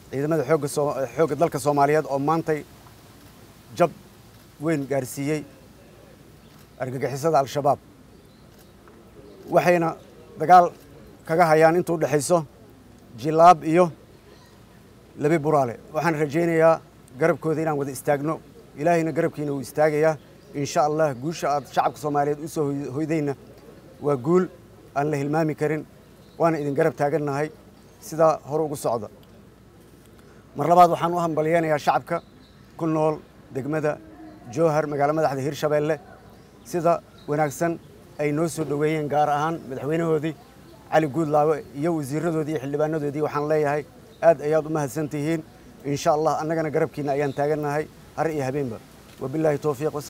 ciidamada xoogga soo xoogga dalka soomaaliyeed oo maantay jab weyn gaarsiiyey argagixisada al-shabaab waxayna dagaal kaga hayaan intuu dhexayso jilaab iyo labi buraale waxaan rajaynayaa garabkooda inaan wada istaagno ilaahayna garabkiina wuu istaagayaa insha allah guusha aad shacabka soomaaliyeed u soo hoydayna waa guul aan la hilmaami karin waana idin garab taagannahay sidaa hore ugu socda mar labaad waxaan u hambalyeynayaa shacabka ku nool degmada jowhar magaalo madaxda hirshabeelle sida wanaagsan ay noo soo dhoweeyeen gaar ahaan madaxweynahoodii cali guudlaawe iyo wasiiradoodii iyo xildhibaanadoodii waxaan leeyahay aad ayaad u mahadsan tihiin insha allah annagana garabkiina ayaan taagannahay har iyo habeenba wabilaahi towfiiq